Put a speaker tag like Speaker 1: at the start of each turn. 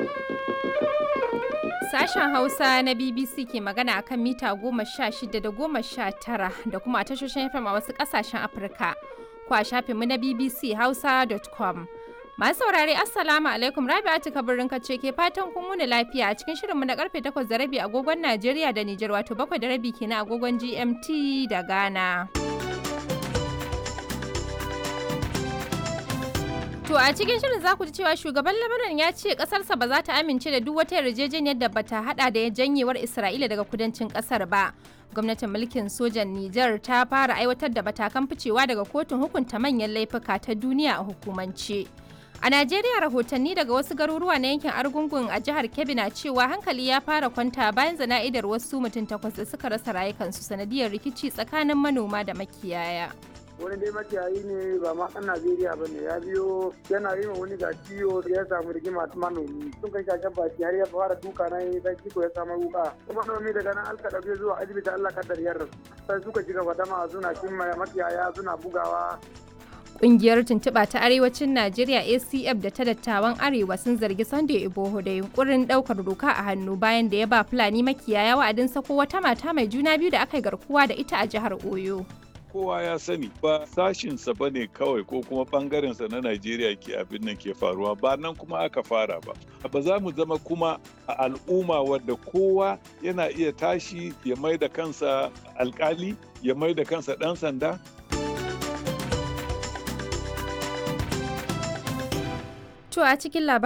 Speaker 1: Sashen Hausa na BBC ke magana a kan mita goma sha shida da goma sha tara da kuma a tashoshin FM a wasu ƙasashen Afirka. Ko a shafinmu na BBC Hausa.com. Masu saurare Assalamu alaikum Rabi'atu Kabirin ce ke fatan kun wuni lafiya a cikin shirinmu na karfe 8 da rabi agogon Najeriya da Nijar wato 7 da rabi kenan agogon GMT da Ghana. To a cikin shirin za ku ji cewa shugaban Lebanon ya ce kasarsa ba za ta amince da duk wata yarjejeniyar da bata hada da janyewar Isra'ila daga kudancin kasar ba. Gwamnatin mulkin sojan Nijar ta fara aiwatar da matakan ficewa daga kotun hukunta manyan laifuka ta duniya a hukumance. A Najeriya rahotanni daga wasu garuruwa na yankin Argungun a jihar Kebbi na cewa hankali ya fara kwanta bayan zana'idar wasu mutum takwas da suka rasa rayukansu sanadiyar rikici tsakanin manoma da makiyaya.
Speaker 2: wani dai makiyayi ne ba ma ɗan Najeriya ba ne ya biyo yana yi wani ga ciwo ya samu rigima manomi sun kai shashen baki har ya fara duka na yi sai ciko ya samu wuka kuma manomi daga nan alka ɗauke zuwa asibiti Allah kaddar yar sai suka ci gaba dama suna cin makiyaya suna bugawa
Speaker 1: Ƙungiyar tuntuɓa ta Arewacin Najeriya ACF da ta dattawan Arewa sun zargi Sunday Iboho da yunkurin ɗaukar doka a hannu bayan da ya ba Fulani makiyaya wa'adin sako wata mata mai juna biyu da aka yi garkuwa da ita a jihar Oyo.
Speaker 3: kowa ya sani ba sashinsa ba ne kawai ko kuma bangarensa na Najeriya ke abin nan ke faruwa ba nan kuma aka fara ba. Ba za mu zama kuma a al'umma wadda kowa yana iya tashi ya mai da kansa alkali ya mai da kansa ɗan sanda.
Speaker 1: To a cikin labarin